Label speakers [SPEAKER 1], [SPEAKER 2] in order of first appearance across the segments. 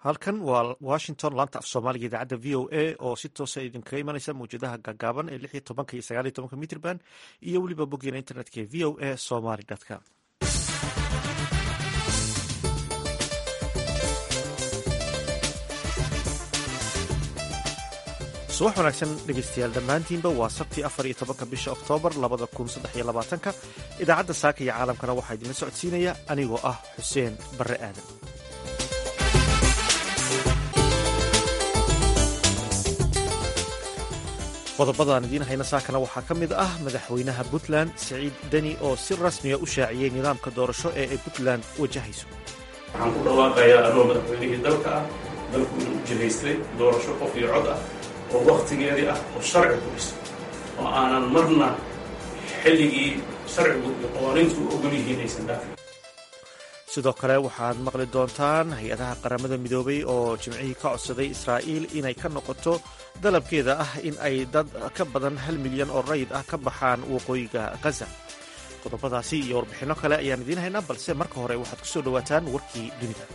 [SPEAKER 1] halkan waa washington laanta af soomaaliga idaacadda v o a oo si toosa idinkaga imanaysa mawjadaha gaagaaban ee lix iyo tobanka iyo sagaal iyo tobanka mitrban iyo weliba boggeena internetka ee v o a somaly com subax wanaagsan dhegeystayaal dhammaantiinba waa sabtii afar iyo tobanka bisha oktoobar labada kun saddex iyo labaatanka idaacadda saaka iyo caalamkana waxaa idinla socodsiinaya anigoo ah xuseen barre aadan qodobadaan idiin hayna saakana waxaa ka mid ah madaxweynaha puntland siciid deni oo si rasmiya u shaaciyey nidaamka doorasho ee ay puntland wajahayso
[SPEAKER 2] waxaan ku dhawaaqayaa anoo madaxweynihii dalka ah dalku inuu jihaystay doorasho qof iyo cod ah oo wakhtigeedii ah oo sharci ku dhiso oo aanan marna xilligii sharcigu iyo qawaaniintu u ogol yihiin aysan dhaafin
[SPEAKER 1] sidoo kale waxaad maqli doontaan hay-adaha qaramada midoobay oo jimcihii ka codsaday israa'iil inay ka noqoto dalabkeeda ah in ay dad ka badan hal milyan oo rayid ah ka baxaan waqooyiga khaza qodobadaasi iyo warbixinno kale ayaan idiin haynaa balse marka hore waxaad ku soo dhowaataan warkii dunida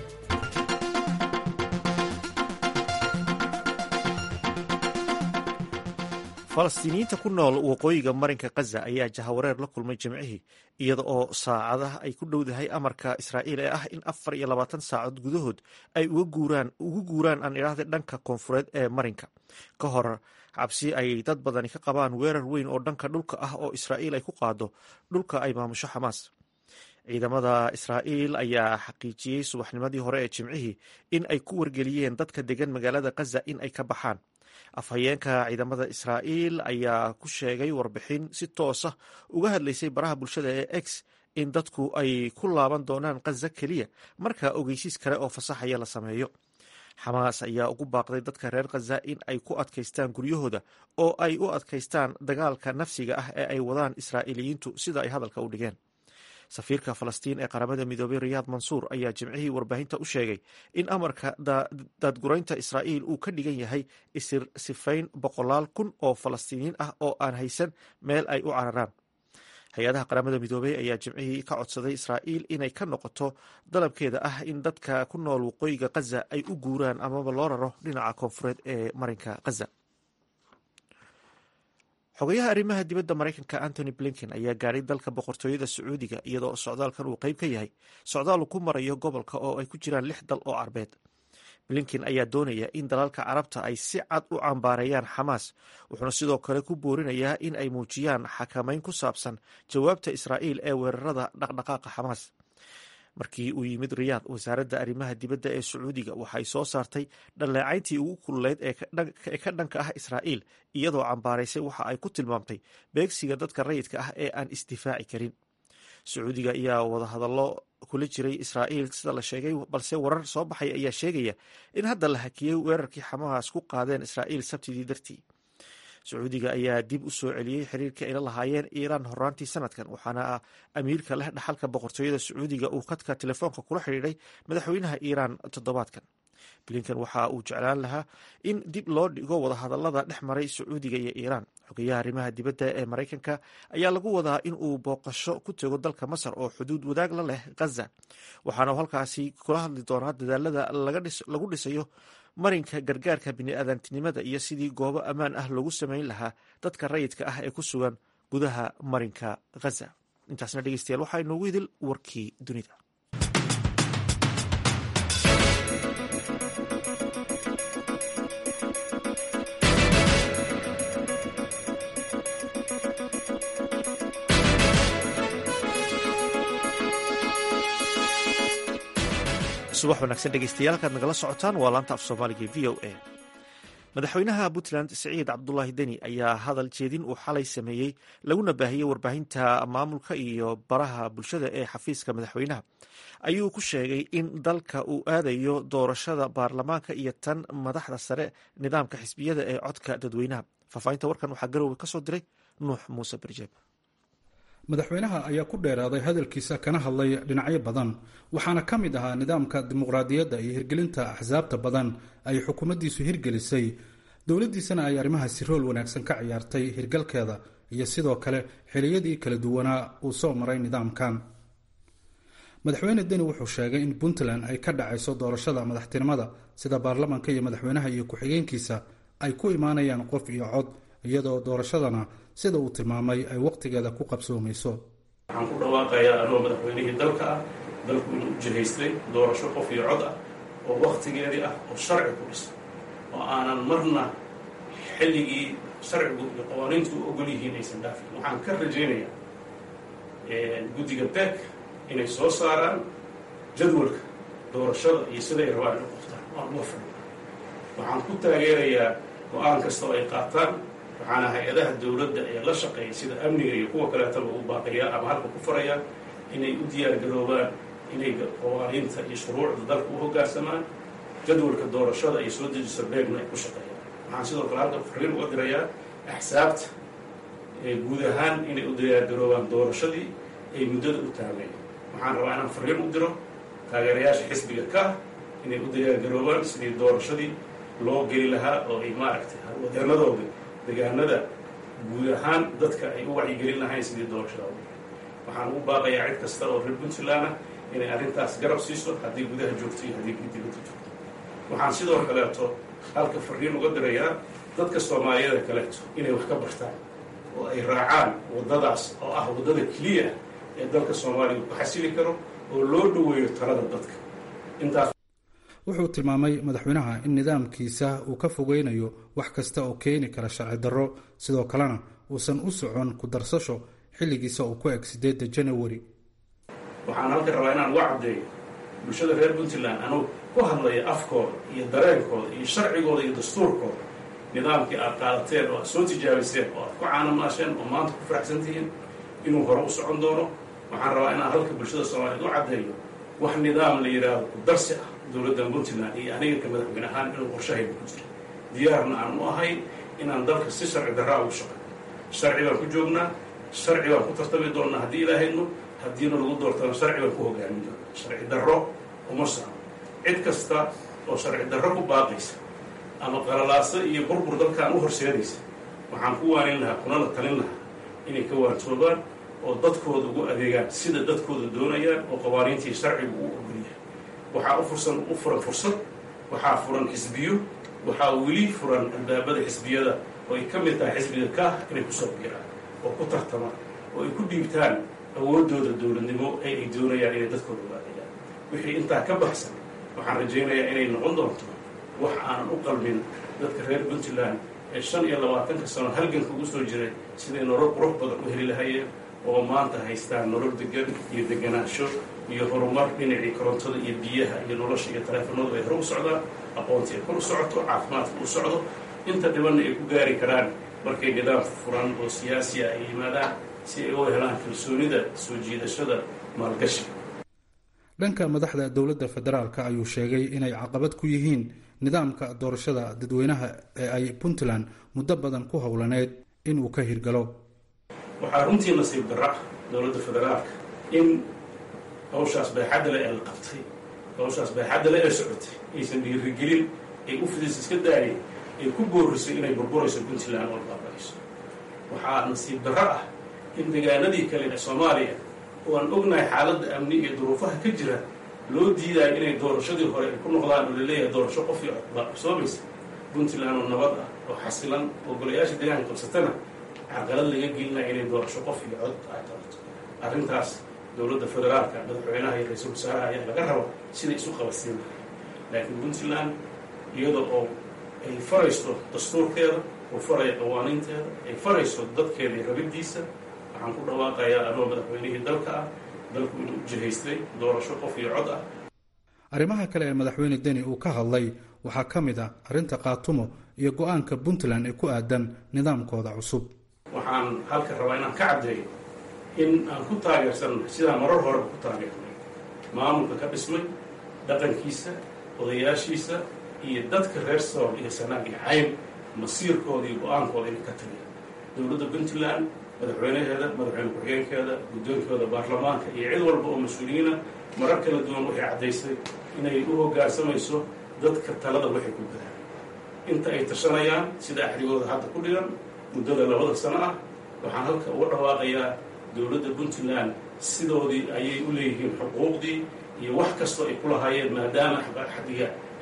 [SPEAKER 1] falastiiniyiinta ku nool waqooyiga marinka khaza ayaa jahawareer la kulmay jimcihii iyada oo saacadaha ay ku dhowdahay amarka israa'iil ee ah in afar iyo labaatan saacood gudahood ay ugu guuraan aan idhaahda dhanka koonfureed ee marinka ka hor cabsi ay dad badani ka qabaan weerar weyn oo dhanka dhulka ah oo israa'iil ay ku qaado dhulka ay maamusho xamaas ciidamada israa'iil ayaa xaqiijiyey subaxnimadii hore ee jimcihii in ay ku wargeliyeen dadka degan magaalada khaza in ay ka baxaan afhayeenka ciidamada israa'iil ayaa ku sheegay warbixin si toosa uga hadlaysay baraha bulshada ee x in dadku ay ku laaban doonaan khaza keliya marka ogeysiis kale oo fasaxaya la sameeyo xamaas ayaa ugu baaqday dadka reer khaza in ay ku adkaystaan guryahooda oo ay u adkaystaan dagaalka nafsiga ah ee ay wadaan israa'iiliyiintu sida ay hadalka u dhigeen safiirka falastiin ee qaramada midoobay riyaad mansuur ayaa jimcihii warbaahinta u sheegay in amarka daadguraynta israa'iil uu ka dhigan yahay isir sifayn boqolaal kun oo falastiiniyiin ah oo aan haysan meel ay u cararaan hay-adaha qaramada midoobey ayaa jimcihii ka codsaday israa'iil inay ka noqoto dalabkeeda ah in dadka ku nool waqooyiga khaza ay u guuraan amaba loo raro dhinaca koonfureed ee marinka khaza xogayaha arrimaha dibadda maraykanka antony blinken ayaa gaadhay dalka boqortooyada sacuudiga iyadoo socdaalkan uu qeyb ka yahay socdaal uu ku marayo gobolka oo ay ku jiraan lix dal oo carbeed blinken ayaa doonaya in dalalka carabta ay si cad u cambaareeyaan xamaas wuxuuna sidoo kale ku boorinayaa in ay muujiyaan xakamayn ku saabsan jawaabta israa'iil ee weerarada dhaqdhaqaaqa xamaas markii uu yimid riyaad wasaaradda arrimaha dibadda ee sacuudiga waxay soo saartay dhalleecayntii ugu kululeyd ee ka dhanka ah israa'iil iyadoo cambaaraysay waxa ay ku tilmaamtay beegsiga dadka rayidka ah ee aan isdifaaci karin sacuudiga ayaa wadahadallo kula jiray israa'iil sida la sheegay balse warar soo baxay ayaa sheegaya in hadda la hakiyey weerarkii xamaas ku qaadeen israa'iil sabtidii dartii sacuudiga ayaa dib u soo celiyey xiriirkii ayla lahaayeen iiraan horaantii sanadkan waxaana amiirka leh dhaxalka boqortooyada sacuudiga uu khadka telefoonka kula xidhiidhay madaxweynaha iiraan toddobaadkan blinken waxa uu jeclaan lahaa in dib loo dhigo wadahadalada dhex maray sacuudiga iyo iiraan xogeyaha arrimaha dibadda ee maraykanka ayaa lagu wadaa in uu booqasho ku tego dalka masar oo xuduud wadaag la leh khaza waxaana halkaasi kula hadli doonaa dadaalada lagu dhisayo marinka gargaarka biniaadantinimada iyo sidii goobo ammaan ah loogu samayn lahaa dadka rayidka ah ee ku sugan gudaha marinka khaza intaasna dhegeystayaal waxaa inoogu idil warkii dunida subax wanaagsan dhegeystayaal halkaad nagala socotaan waa laanta af soomaaliga v o a madaxweynaha puntland siciid cabdulaahi deni ayaa hadal jeedin uu xalay sameeyey laguna baahiyey warbaahinta maamulka iyo baraha bulshada ee xafiiska madaxweynaha ayuu ku sheegay in dalka uu aadayo doorashada baarlamaanka iyo tan madaxda sare nidaamka xisbiyada ee codka dadweynaha faahfaahinta warkan waxaa garowga ka soo diray nuux muuse barjeeb
[SPEAKER 3] madaxweynaha ayaa ku dheeraaday hadalkiisa kana hadlay dhinacyo badan waxaana ka mid ahaa nidaamka dimuqraadiyadda iyo hirgelinta axsaabta badan ay xukuumaddiisu hirgelisay dowladdiisana ay arrimahaasi rool wanaagsan ka ciyaartay hirgalkeeda iyo sidoo kale xiliyadii kala duwanaa uu soo maray nidaamkan madaxweyne deni wuxuu sheegay in puntland ay ka dhacayso doorashada madaxtinimada sida baarlamanka iyo madaxweynaha iyo ku-xigeenkiisa ay ku imaanayaan qof iyo cod iyadoo doorashadana sida uu tilmaamay ay wakhtigeeda ku qabsoomayso
[SPEAKER 2] waxaan ku dhawaaqayaa anoo madaxweynihii dalka ah dalku inuu jihaystay doorasho qof iyo cod ah oo wakhtigeedii ah oo sharci ku dhisan oo aanan marna xilligii sharcigu iyo qawaaniintu u ogol yihiin aysan dhaafin waxaan ka rajaynayaa guddiga beek inay soo saaraan jadwalka doorashada iyo siday rabaan inu qoftaan waan uga fadhiya waxaan ku taageerayaa go-aan kasta oo ay qaataan waxaana hay-adaha dowladda ee la shaqeeya sida amniga iyo kuwa kaleetaba u baaqiyaa ama halka ku farayaan inay u diyaargaroobaan inay qawaaniinta iyo shuruucda dalka u hoggaansamaan jadwalka doorashada ay soo dejiso beegna ay ku shaqeeyaan waxaan sidoo kale halka fariin uga dirayaa axsaabta guud ahaan inay u diyaargaroobaan doorashadii ay muddada u taageen waxaan rabaa inaan fariin u diro taageerayaasha xisbiga ka inay u diyaargaroobaan sidii doorashadii loo geli lahaa oo ay maaragtay wadeenadooda degaanada guud ahaan dadka ay u wacyigelin lahayn sidii doorashada u waxaan ugu baaqayaa cid kasta oo reer puntland ah inay arrintaas garab siiso haddii gudaha joogto iyo haddii dibadda joogto waxaan sidoo kaleeto halka fariin uga dirayaa dadka soomaaliyada kaleeto inay wax ka bartaan oo ay raacaan waddadaas oo ah waddada keliya ee dalka soomaaliya ku xasili karo oo loo dhoweeyo talada dadka intaas
[SPEAKER 3] wuxuu tilmaamay madaxweynaha in nidaamkiisa uu ka fogeynayo wax kasta oo keeni kara sharci darro sidoo kalena uusan u socon ku darsasho xilligiisa uu ku eg sideedda janawari
[SPEAKER 2] waxaan halka rabaa inaan uga caddeeyo bulshada reer puntland anuu ku hadlaya afkooda iyo dareenkooda iyo sharcigooda iyo dastuurkooda nidaamkii aad qaadateen oo aad soo tijaabiseen oo aad ku caanamaasheen oo maanta ku faraxsan tihiin inuu hore u socon doono waxaan rabaa inaan halka bulshada soomaaliyeed u caddeeyo wax nidaam la yidhaahdo ku darsi ah dowladda puntland iyo aniga ka madaxweyne ahaan inuu qorshahayba ku jiro diyaarna aan u ahayn inaan dalka si sharci darraa ugu shaqeyn sharci baan ku joognaa sharci baan ku tartami doonnaa haddii ilaahayno haddiina lagu doortana sharci baan ku hogaamin doonaa sharci darro uma socno cid kasta oo sharci darro ku baaqaysa ama qalalaaso iyo burbur dalkaan u horseedaysa waxaan ku waanin lahaa kunala talin lahaa inay ka waantoobaan oo dadkooda ugu adeegaan sida dadkooda doonayaan oo qawaaniintii sharcigu u ogolyahay waxaa u fursan u furan fursad waxaa furan xisbiyo waxaa weli furan albaabada xisbiyada oo ay ka mid tahay xisbiga kaah inay kusoo biiraan oo ku tartamaan oo ay ku dhiibtaan awooddooda dowladnimo ee ay doonayaan inay dadkooda ugu adeegaan wixii intaa ka baxsan waxaan rajaynayaa inay noqon doonto wax aanan u qalmin dadka reer puntland ee shan iyo labaatanka sano halganka ugu soo jiray siday nolol qurux badan u heli lahayeen oo maanta haystaan nolol degan iyo deganaansho iyo horumar dhinacii korontada iyo biyaha iyo nolosha iyo taleefanadu ay hore u socdaan aqoontii ay kor u socoto caafimaadka u socdo inta dhibanna ay ku gaari karaan markay nidaam furan oo siyaasi ah ay yimaadaan si ay u helaan kalsoonida soo jiidashada maalgashiga
[SPEAKER 3] dhanka madaxda dowladda federaalka ayuu sheegay inay caqabad ku yihiin nidaamka doorashada dadweynaha ee ay puntland muddo badan ku howlaneyd inuu ka hirgalo
[SPEAKER 2] waxaa runtii nasiib darra ah dowladda federaalka in hawshaas bayxadda le ee la qabtay hawshaas bayxadda le ee socotay aysan dhiirigelin ay u fidis iska daayeen ay ku boorisay inay burburayso puntland oo baabaayso waxaa nasiib darro ah in deegaanadii kale ee soomaaliya oo aan ognahay xaaladda amni iyo duruufaha ka jira loo diidayo inay doorashadii hore ay ku noqdaan oo laleeyahay doorasho qof iyo cod baa qabsoomaysa puntland oo nabad ah oo xasilan oo golayaasha deegaanka qabsatana caqalad laga gelinaya inay doorasho qof iyo cod ay qabato arrintaas dowladda federaalka madaxweynaha iyo ra-iisul wasaaraha ayaa laga raba siday isu qabadsiin lahay laakiin puntland iyada oo ay farayso dastuurkeeda oo faraya qawaaniinteeda ay farayso dadkeeda iyo rabiddiisa waxaan ku dhawaaqayaa anoo madaxweynihii dalka ah dalku inuu u jihaystay doorasho qof iyo cod ah
[SPEAKER 3] arrimaha kale ee madaxweyne deni uu ka hadlay waxaa ka mid ah arrinta qaatumo iyo go-aanka puntland ee ku aadan nidaamkooda cusub
[SPEAKER 2] waxaan halka rabaa inaan ka caddeeyo in aan ku taageersannahay sidaan marar horeba ku taageernay maamulka ka dhismay dhaqankiisa odayaashiisa iyo dadka reer sool iyo sanaag iyo cayn masiirkooda iyo go-aankooda inay ka taliyaan dowladda puntland madaxweynaheeda madaxweyne ku-xigeenkeeda guddoonkooda baarlamaanka iyo cid walba oo mas-uuliyiina marar kala duwan waxay caddaysay inay u hoggaansamayso dadka talada waxay ku gadaan inta ay tashanayaan sida axrigooda hadda ku dhigan muddada labada sano ah waxaan halka uga dhawaaqayaa dowladda puntland sidoodii ayay u leeyihiin xuquuqdii iyo wax kastoo ay ku lahaayeen maadaama xadiga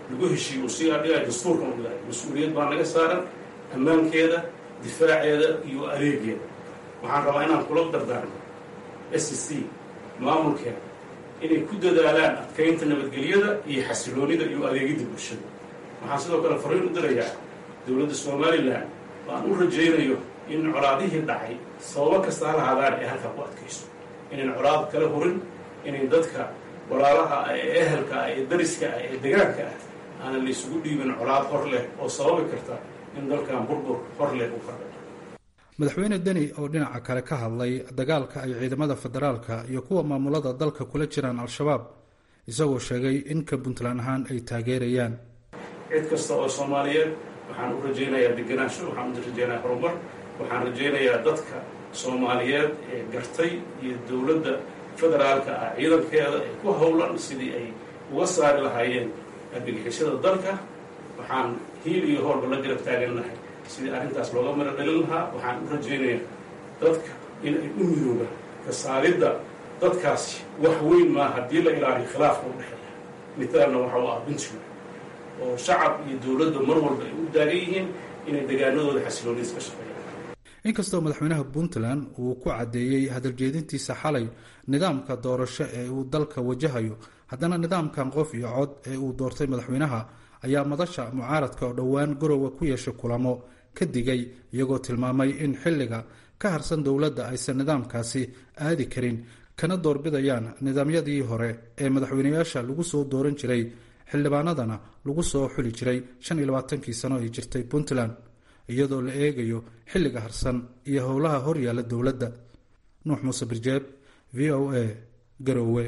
[SPEAKER 2] lagu heshiiyo uu sii adhigayo dastuurkan u yahay mas-uuliyad baa naga saaran ammaankeeda difaaceeda iyo adeegeeda waxaan rabaa inaan kula dardaarno s c maamulkeeda inay ku dadaalaan adkaynta nabadgelyada iyo xasiloonida iyo adeegidda bulshada waxaan sidoo kale fariin u dirayaa dowladda somalilan oo aan u rajaynayo in colaadihii dhacay sababo kasta ha lahaadaan ee halkaa ku adkayso inayn colaad kala hurin inay dadka walaalaha ah ee ehelka ah ee dariska ah ee degaanka ah aanan la isugu dhiibin colaad hor leh oo sababi karta in dalkan burbur hor leh u kordha
[SPEAKER 3] madaxweyne deni oo dhinaca kale ka hadlay dagaalka ay ciidamada federaalka iyo kuwa maamulada dalka kula jiraan al-shabaab isagoo sheegay in ka puntland ahaan ay taageerayaan
[SPEAKER 2] cid kasta oo soomaaliyeed waxaan u rajaynayaa deganaansho waxaan u rajaynayaa horumar waxaan rajaynayaa dadka soomaaliyeed ee gartay iyo dowladda federaalka ah ciidankeeda ee ku howlan sidii ay uga saari lahaayeen argagixishada dalka waxaan hiil iyo hoolba la garab taagannahay sidii arrintaas looga mara dhalin lahaa waxaan u rajaynayaa dadka in ay u midoogaan ka saaridda dadkaasi wax weyn maa haddii la ilaaliyo khilaafka u dhexeeya mitaalna waxa u ah puntland oo shacab iyo dowladda mar walba ay u taagan yihiin inay degaanadooda xasilooniis ka shaqeeyaan
[SPEAKER 3] inkastoo madaxweynaha puntland uu ku caddeeyey hadaljeedintiisa xalay nidaamka doorasho ee uu dalka wajahayo haddana nidaamkan qof iyo cod ee uu doortay madaxweynaha ayaa madasha mucaaradka oo dhowaan garowa ku yeeshay kulamo ka digay iyagoo tilmaamay in xilliga ka harsan dowladda aysan nidaamkaasi aadi karin kana doorbidayaan nidaamyadii hore ee madaxweyneyaasha lagu soo dooran jiray xildhibaanadana lagu soo xuli jiray shan iyo labaatankii sano ay jirtay puntland iyadoo la eegayo xilliga harsan iyo howlaha horyaalla dowladda nuux muuse birjeeb v o a garowe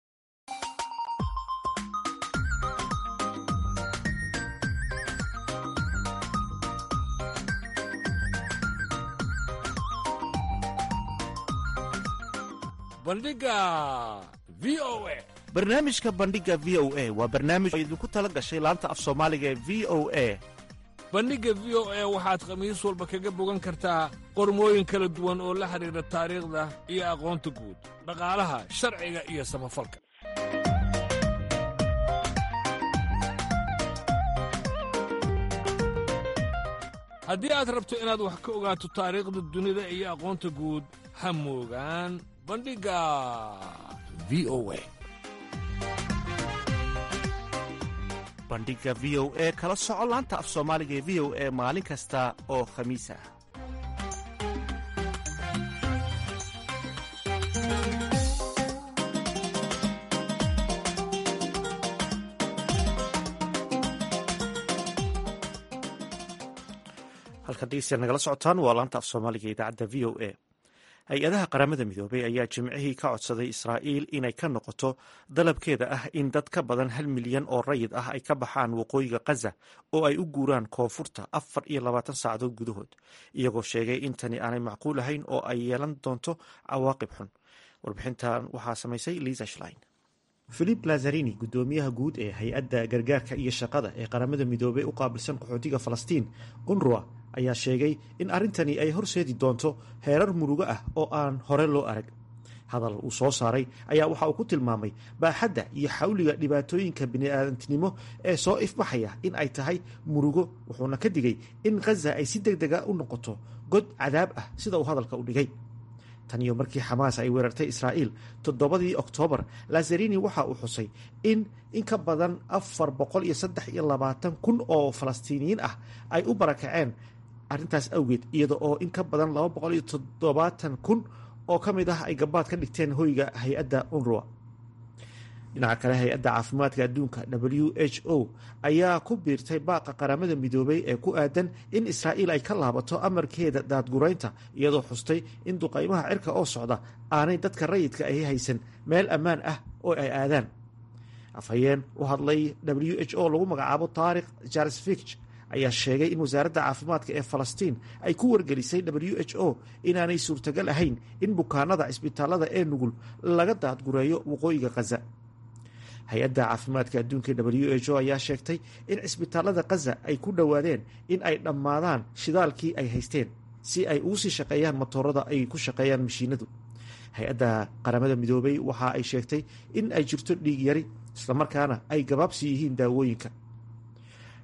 [SPEAKER 4] bandhiga v o a
[SPEAKER 1] barnaamijka bandhiga v o a waa barnaamij oo idinku tala gashay laanta af soomaaliga ee v o a
[SPEAKER 4] bandhigga v o a waxaad khamiis walba kaga bogan kartaa qormooyin kala duwan oo la xidhiidha taariikhda iyo aqoonta guud dhaqaalaha sharciga iyo samafalka haddii aad rabto inaad wax ka ogaato taariikhda dunida iyo aqoonta guud ha moogaan bandhigga v o a
[SPEAKER 1] bandhiga v o e kala soco laanta af soomaaliga ee v o e maalin kasta oo khamiis ah halkan dhegeystayaal nagala socotaan waa laanta af soomaaliga idaacadda v o a hay-adaha qaramada midoobay ayaa jimcihii ka codsaday israa'iil inay ka noqoto dalabkeeda ah in dad ka badan hal milyan oo rayid ah ay ka baxaan waqooyiga khaza oo ay u guuraan koonfurta afar iyo labaatan saacadood gudahood iyagoo sheegay in tani aanay macquul ahayn oo ay yeelan doonto cawaaqib xun warbixintan waxaa samaysay liisa shlein filip lazarini guddoomiyaha guud ee hay-adda gargaarka iyo shaqada ee qaramada midoobey u qaabilsan qaxootiga falastiin unruwa ayaa sheegay in arrintani ay horseedi doonto heerar murugo ah oo aan hore loo arag hadal uu soo saaray ayaa waxa uu ku tilmaamay baaxadda iyo xawliga dhibaatooyinka bini'aadantinimo ee soo ifbaxaya in ay tahay murugo wuxuuna ka digay in khaza ay si deg dega u noqoto god cadaab ah sida uu hadalka u dhigay tan iyo markii xamaas ay weerartay israa'iil toddobadii oktoobar lazarini waxa uu xusay in in ka badan afar boqol iyo saddex iyo labaatan kun oo falastiiniyiin ah ay u barakaceen arrintaas awgeed iyada oo in ka badan laba boqol iyo toddobaatan kun oo ka mid ah ay gabaad ka dhigteen hoyga hay-adda unruwa dhinaca kale hay-adda caafimaadka adduunka w h o ayaa ku biirtay baaqa qaramada midoobay ee ku aadan in israa'iil ay ka laabato amarkeeda daadguraynta iyadoo xustay in duqaymaha cirka oo socda aanay dadka rayidka ahi haysan meel ammaan ah oo ay aadaan afhayeen u hadlay w h o lagu magacaabo taarikh jarsfich ayaa sheegay in wasaaradda caafimaadka ee falastiin ay ku wargelisay w h o inaanay suurtagal ahayn in bukaanada cisbitaalada ee nugul laga daadgureeyo waqooyiga khaza hay-adda caafimaadka adduunka w h o ayaa sheegtay in cisbitaalada khaza ay ku dhowaadeen in ay dhammaadaan shidaalkii ay haysteen si ay ugu sii shaqeeyaan matoorada ay ku shaqeeyaan mashiinadu hay-adda qaramada midoobay waxa ay sheegtay in ay jirto dhiig yari islamarkaana ay gabaabsi yihiin daawooyinka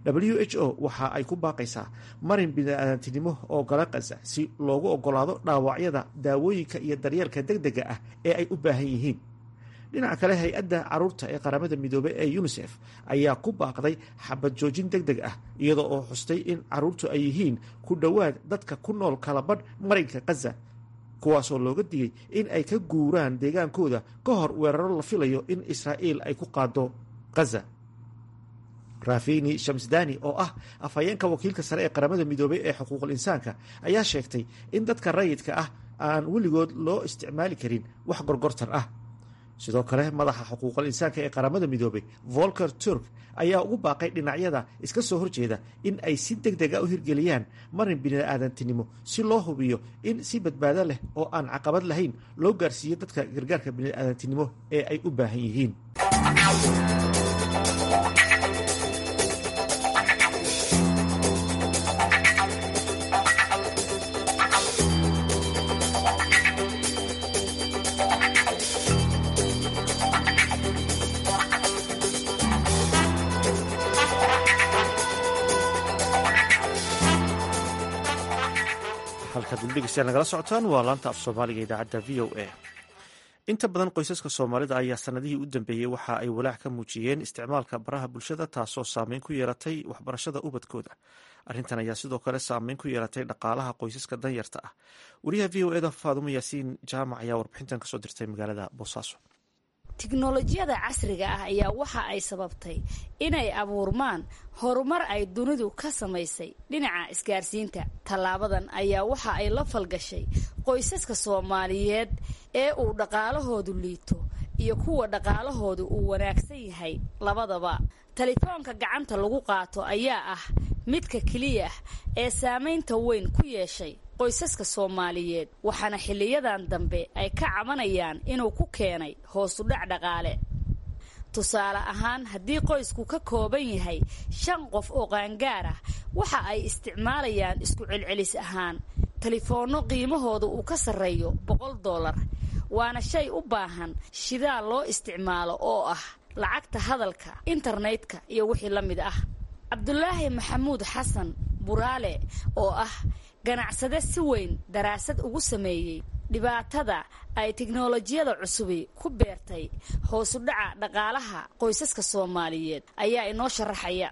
[SPEAKER 1] w h o waxa ay ku baaqaysaa marin bini-aadantinimo oo gala khaza si loogu ogolaado dhaawacyada daawooyinka iyo daryeelka deg dega ah ee ay u baahan yihiin dhinaca kale hay-adda caruurta ee qaramada midoobey ee unisef ayaa ku baaqday xabad joojin deg deg ah iyadoo oo xustay in caruurtu ay yihiin ku dhowaad dadka ku nool kalabadh marinka khaza kuwaasoo looga digay in ay ka guuraan deegaankooda ka hor weeraro la filayo in israa'iil ay ku qaado khaza rafini shamsdani oo ah afhayeenka wakiilka sare ee qaramada midoobey ee xuquuqul insaanka ayaa sheegtay in dadka rayidka ah aan weligood loo isticmaali karin wax gorgortan ah sidoo kale madaxa xuquuqul insaanka ee qaramada midoobey volker turk ayaa ugu baaqay dhinacyada iska soo horjeeda in ay si deg deg a u hirgeliyaan marin bini-aadantinimo si loo hubiyo in si badbaado leh oo aan caqabad lahayn loo gaarsiiyo dadka gargaarka bini-aadantinimo ee ay u baahan yihiin nagala socotaan waa laanta af soomaaliga idaacadda v o a inta badan qoysaska soomaalida ayaa sanadihii u dambeeyey waxa ay walaac ka muujiyeen isticmaalka baraha bulshada taasoo saameyn ku yeelatay waxbarashada ubadkooda arrintan ayaa sidoo kale saameyn ku yeelatay dhaqaalaha qoysaska danyarta ah wariyaha v o eda faadumo yaasiin jaamac ayaa warbixintan kasoo dirtay magaalada boosaaso
[SPEAKER 5] tiknolojiyada casriga ah ayaa waxa ay sababtay inay abuurmaan horumar ay dunidu ka samaysay dhinaca isgaarsiinta tallaabadan ayaa waxa ay la falgashay qoysaska soomaaliyeed ee uu dhaqaalahoodu liito iyo kuwa dhaqaalahoodu uu wanaagsan yahay labadaba telefoonka gacanta lagu qaato ayaa ah midka keliya ah ee saamaynta weyn ku yeeshay qoysaska soomaaliyeed waxaana xiliyadan dambe ay ka cabanayaan inuu ku keenay hoosudhac dhaqaale tusaale ahaan haddii qoysku ka kooban yahay shan qof oo qaangaar ah waxa ay isticmaalayaan isku celcelis ahaan telefoonno qiimahooda uu ka sarreeyo boqol dollar waana shay u baahan shidaal loo isticmaalo oo ah lacagta hadalka internetka iyo wixii la mid ah cabdulaahi maxamuud xasan buraale oo ah ganacsade si weyn daraasad ugu sameeyey dhibaatada ay tiknolojiyada cusubi ku beertay hoosudhaca dhaqaalaha qoysaska soomaaliyeed ayaa inoo sharaxaya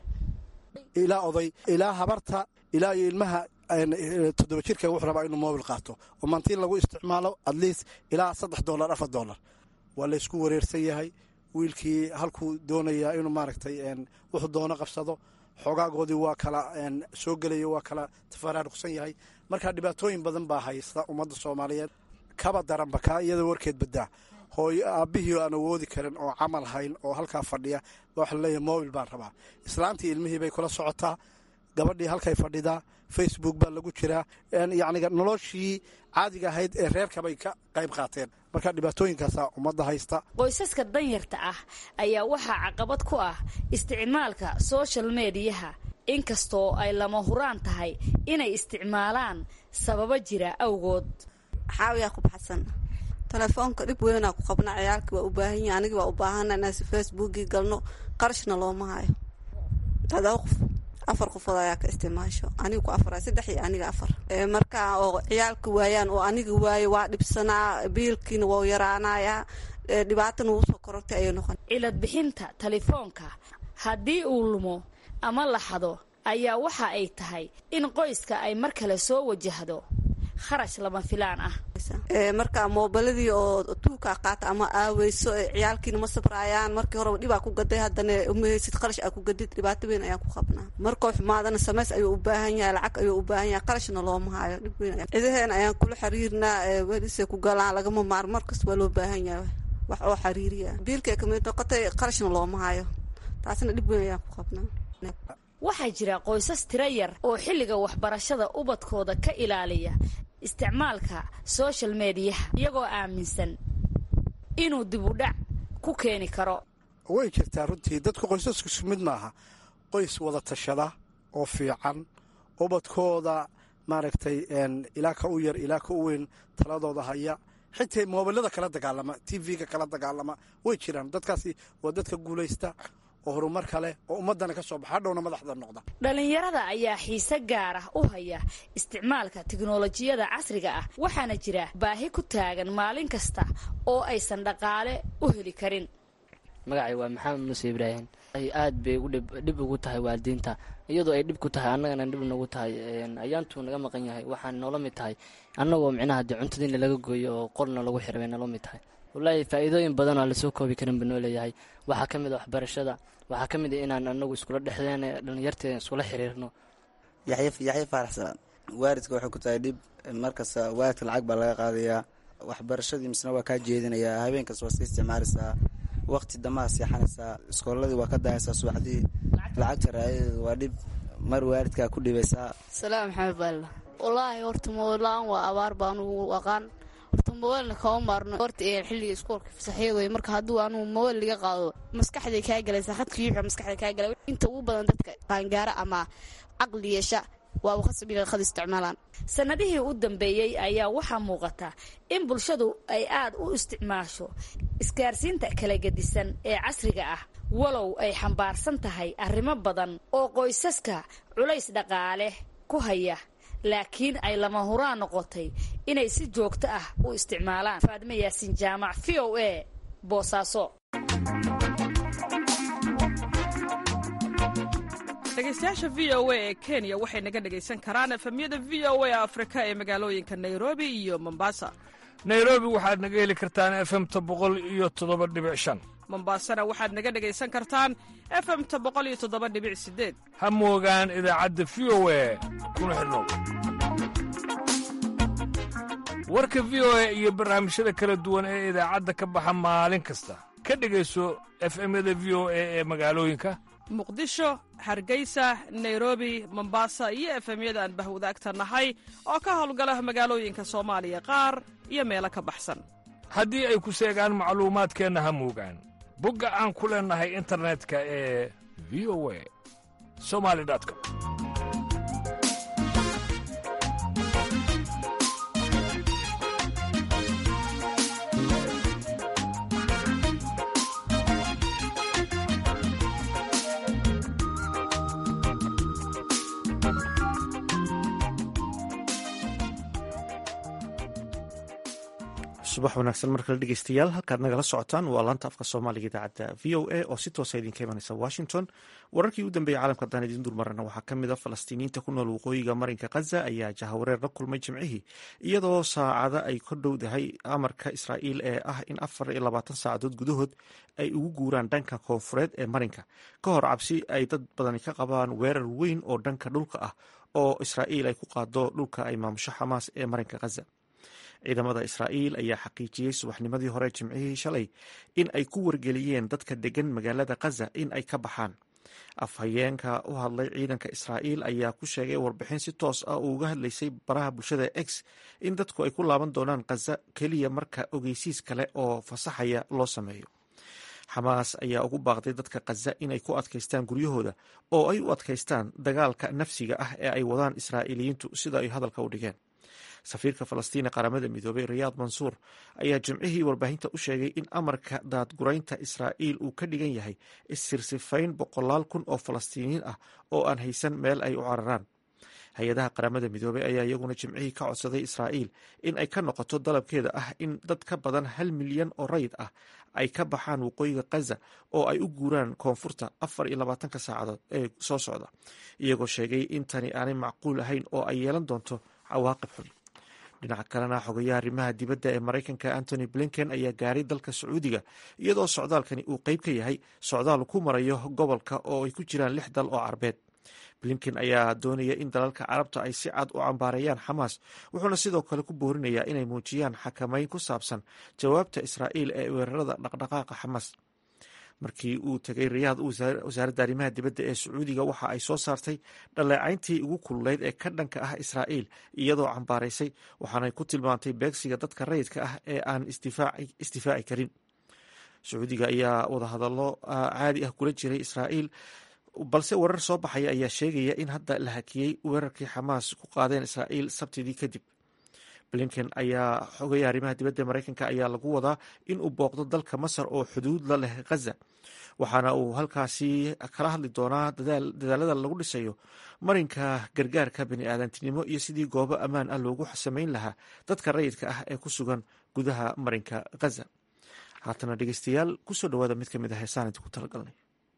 [SPEAKER 6] ilaa oday ilaa habarta ilaa iyo ilmaha toddoba jirka wuxuu rabaa inuu moobil qaato oo mantiin lagu isticmaalo atleast ilaa saddex dollar afar dollar waa laysku wareersan yahay wiilkii halkuu doonayaa inuu maaragtay wuxuu doono qabsado xoogaagoodii waa kala soo gelaya waa kala tafaraaruqsan yahay marka dhibaatooyin badan baa haysta ummadda soomaaliyeed kaba daranba kaa iyada warkeed badaa hooyo aabbihii aan awoodi karin oo camal hayn oo halkaa fadhiya waxa laleeyahay mobil baan rabaa islaantii ilmihii bay kula socotaa gabadhii halkay fadhidaa facebook baa lagu jiraa yacniga noloshii caadiga ahayd ee reerkabay ka qayb qaateen marka dhibaatooyinkaasaa ummadda haysta
[SPEAKER 5] qoysaska danyarta ah ayaa waxaa caqabad ku ah isticmaalka social mediyaha inkastoo ay lama huraan tahay inay isticmaalaan sababo jira awgood
[SPEAKER 7] xaawiyaa ku baxsan telefoonka dhib weynaa ku qabna ciyaalkii waa u baahan yahi anigii waa u baahana inaan facebookii galno qarashna looma hayo todoba qof afar qofood ayaa ka isticmaasho aniga ku afar saddex iyo aniga afar marka oo ciyaalka waayaan oo aniga waaye waa dhibsanaa biilkiina waa yaraanayaa dhibaatana wuu soo korortay ayay noqon
[SPEAKER 5] cilad bixinta telefoonka haddii uu lumo ama laxado ayaa waxa ay tahay in qoyska ay mar kale soo wajahdo kharash lama filaan ah
[SPEAKER 7] marka moobiladii oo tuukaa qaata ama aaweyso ciyaalkiina ma sabraayaan markii horeba dhibaa ku gaday haddana umahaysid qarash aa ku gadid dhibaato weyn ayaan ku qabnaa markoo xumaadana samays ayuu u baahan yahay lacag ayuu u baahan yahay qarashna looma hayo dhib weyn cidaheena ayaan kula xiriirnaa welisay ku galaan lagama maar markas waa loo baahan yahay wax oo xiriiriya biilkay kamid noqotay qarashna looma hayo taasna dhib weyn ayaan ku qabnaa
[SPEAKER 5] waxaa jira qoysas tiro yar oo xilliga waxbarashada ubadkooda ka ilaaliya isticmaalka social mediyaha iyagoo aaminsan inuu dibudhac ku keeni karo
[SPEAKER 6] way jirtaa runtii dadku qoysasku mid maaha qoys wada tashada oo fiican ubadkooda maaragtay ilaa ka u yar ilaa ka u weyn taladooda haya xitaa moobilada kala dagaalama t v-ga kala dagaalama way jiraan dadkaasi waa dadka guulaysta oo horumar kale oo ummaddana ka soo baxa hadhowna madaxda noqda
[SPEAKER 5] dhallinyarada ayaa xiise gaar ah u haya isticmaalka tiknolojiyada casriga ah waxaana jira baahi ku taagan maalin kasta oo aysan dhaqaale u heli karin
[SPEAKER 8] magacay waa maxamed muuse ibraahim aad bay dhib ugu tahay waalidiinta iyadoo ay dhib ku tahay annagana dhib nagu tahay ayaantuu naga maqan yahay waxaan noola mid tahay annagoo micnaha dee cuntadiina laga gooyo oo qolna lagu xiray bay noola mid tahay wallaahi faa'iidooyin badan oo lasoo koobi karin ba noo leeyahay waxaa ka mid a waxbarashada waxaa ka mid a inaan anagu iskula dhexdeen dhalinyarteeda iskula xiriirno
[SPEAKER 9] yaxya faaraxsan waaridka waxay ku tahay dhib markasta waaridka lacag baa laga qaadayaa waxbarashadii misna waa kaa jeedinayaa habeenkas waa iska isticmaalaysaa waqti damaha seexanaysaa iskooladii waa ka daayaysaa subaxdii lacagta raayadeedu waa dhib mar waaridkaa ku dhibaysaa
[SPEAKER 10] salaam maxamed baalla wallaahi horta mobail-la-aan waa abaar baan ugu aqaan horta mobailna kama maarno horta xilliga iskoolka fasaxyad wey marka hadduu anugu mobail liga qaado maskaxday kaa galaysaa khadka yuuxa maskaxda kaa galay inta ugu badan dadka qaangaara ama caqli yeesha waaba khasab inay khad isticmaalaan
[SPEAKER 5] sannadihii u dambeeyey ayaa waxaa muuqata in bulshadu ay aad u isticmaasho isgaarsiinta kala gedisan ee casriga ah walow ay xambaarsan tahay arrimo badan oo qoysaska culays dhaqaale ku haya laakiin ay lama huraan noqotay inay si joogto ah u isticmaalaan faadime yaasiin jaamac v o a boosaaso
[SPEAKER 11] dhegeystayaasha v o a ee kenya waxay naga dhegaysan karaan efemyada v o a afrika ee magaalooyinka nairobi iyo mombasa
[SPEAKER 4] nairobi waxaad naga heli kartaan efemta boqol iyo toddoba dhibic shan
[SPEAKER 11] mombasana waxaad naga dhegaysan kartaan efemta boqol iyo toddoba dhibic sideed
[SPEAKER 4] ha moogaan idaacadda v o a kuna xidhnow warka v o a iyo barnaamijyada kala duwan ee idaacadda ka baxa maalin kasta ka dhegayso efemyada v o a ee magaalooyinka
[SPEAKER 11] muqdisho hargeysa nairobi mombasa iyo efemyada aan bahwadaagta nahay oo ka howlgala magaalooyinka soomaaliya qaar iyo meelo ka baxsan
[SPEAKER 4] haddii ay ku seegaan macluumaadkeenna ha moogaan bogga aan ku leennahay internetka ee v o a somali com
[SPEAKER 1] subax wanaagsan mar kale dhegeystayaal halkaad nagala socotaan waa laanta afka soomaaliga idaacadda v o a oo si toosa idinka imanaysa washington wararkii u dambeeyey caalamka haddaan idiin dulmarana waxaa ka mid a falastiiniyiinta ku nool waqooyiga marinka khaza ayaa jahawareer la kulmay jimcihii iyadoo saacada ay ka dhowdahay amarka israa'iil ee ah in afar iyo labaatan saacadood gudahood ay ugu guuraan dhanka koonfureed ee marinka ka hor cabsi ay dad badani ka qabaan weerar weyn oo dhanka dhulka ah oo israa'iil ay ku qaado dhulka ay maamusho xamaas ee marinka khaza ciidamada israa'iil ayaa xaqiijiyey subaxnimadii hore jimcihii shalay in ay ku wargeliyeen dadka degan magaalada khaza in ay ka baxaan afhayeenka u hadlay ciidanka israa'iil ayaa ku sheegay warbixin si toos ah uu uga hadlaysay baraha bulshada x in dadku ay ku laaban doonaan khaza keliya marka ogeysiis kale oo fasaxaya loo sameeyo xamaas ayaa ugu baaqday dadka khaza inay ku adkaystaan guryahooda oo ay u adkaystaan dagaalka nafsiga ah ee ay wadaan israa'iiliyiintu sida ay hadalka u dhigeen safiirka falastiin ee qaramada midoobay riyaad mansuur ayaa jimcihii warbaahinta u sheegay in amarka daadguraynta israa'iil uu ka dhigan yahay issirsifayn boqolaal kun oo falastiiniyiin ah oo aan haysan meel ay u cararaan hay-adaha qaramada midoobay ayaa iyaguna jimcihii ka codsaday israa'iil in ay ka noqoto dalabkeeda ah in dad ka badan hal milyan oo rayid ah ay ka baxaan waqooyiga khaza oo ay u guuraan koonfurta afar iyo labaatanka saacadood ee soo socda iyagoo sheegay in tani aanay macquul ahayn oo ay yeelan doonto cawaaqib xun dhinaca kalena xogayaha arrimaha dibadda ee maraykanka antony blinken ayaa gaaray dalka sacuudiga iyadoo socdaalkani uu qeyb ka yahay socdaal ku marayo gobolka oo ay ku jiraan lix dal oo carbeed blinken ayaa doonaya in dalalka carabta ay si cad u cambaareeyaan xamaas wuxuuna sidoo kale ku boorinayaa inay muujiyaan xakamayn ku saabsan jawaabta israa'iil ee weerarada dhaqdhaqaaqa xamaas markii uu tegay riyaad wasaaradda arrimaha dibadda ee sacuudiga waxa ay soo saartay dhaleecayntii ugu kululeyd ee ka dhanka ah israa'iil iyadoo cambaaraysay waxaanay ku tilmaantay beegsiga dadka rayidka ah ee aan isdifaaci karin sacuudiga ayaa wadahadallo caadi ah kula jiray israa'iil balse warar soo baxaya ayaa sheegaya in hadda la hakiyey weerarkii xamaas ku qaadeen israa'iil sabtidii kadib blinken ayaa xogaya arrimaha dibadda maraykanka ayaa lagu wadaa in uu booqdo dalka masar oo xuduud la leh ghaza waxaana uu halkaasi kala hadli doonaa dadaalada lagu dhisayo marinka gargaarka baniaadantinimo iyo sidii goobo ammaan ah loogu samayn lahaa dadka rayidka ah ee ku sugan gudaha marinka ghaza haatana dhegeystayaal kusoo dhawaada mid ka mid ah heesaan idinku talagalnay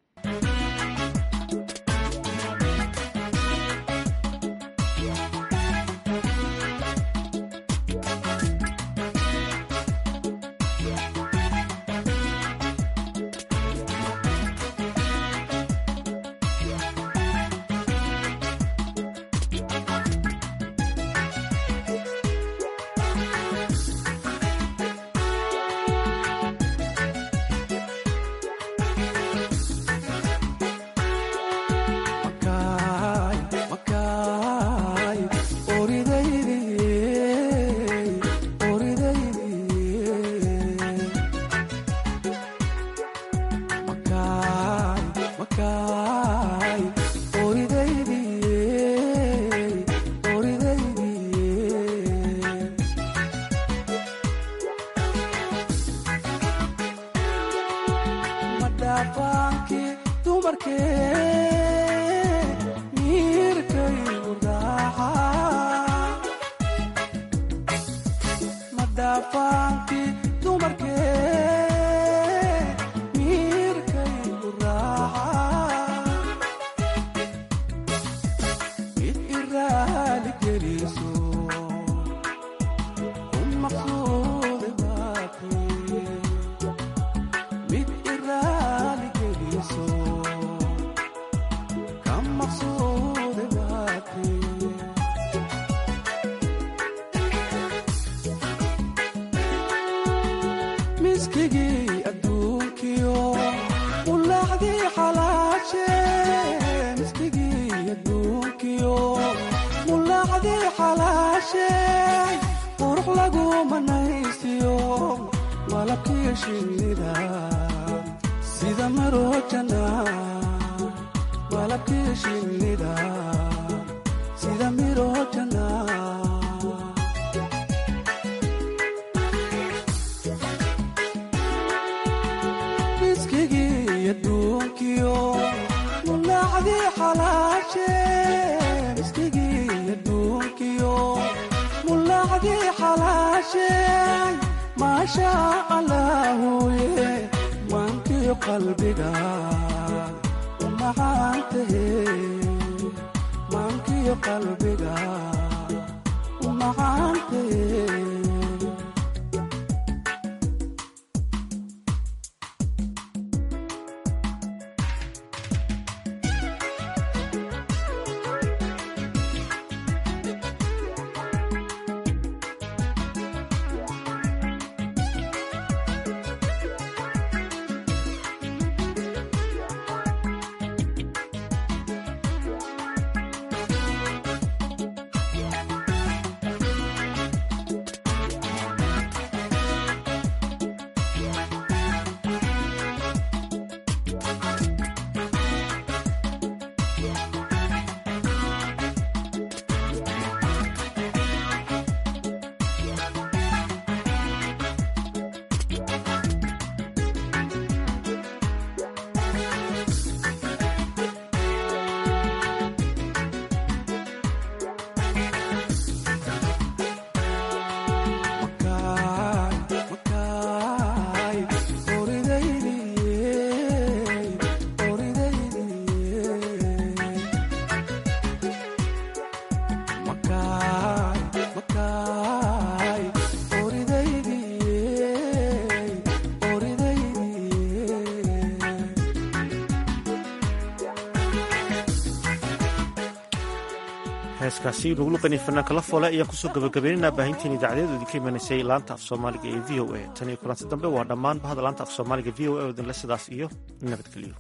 [SPEAKER 1] heeskaasi lagu luqanay fanaanka la foole ayaan kusoo gabagabaynaynaa baahinteen idaacadeedu idinka imanaysay laanta af soomaaliga ee v o a tan iyo kulanti dambe waa dhammaan bahda laanta af soomaaliga v o a odinle sidaas iyo nabadgelyo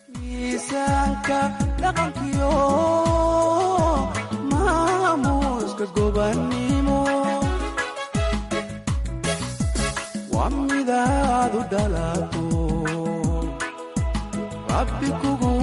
[SPEAKER 12] miisaanka dhaqankiyo maamuuska gobannimo waa midaadu dhalato rabbi kugu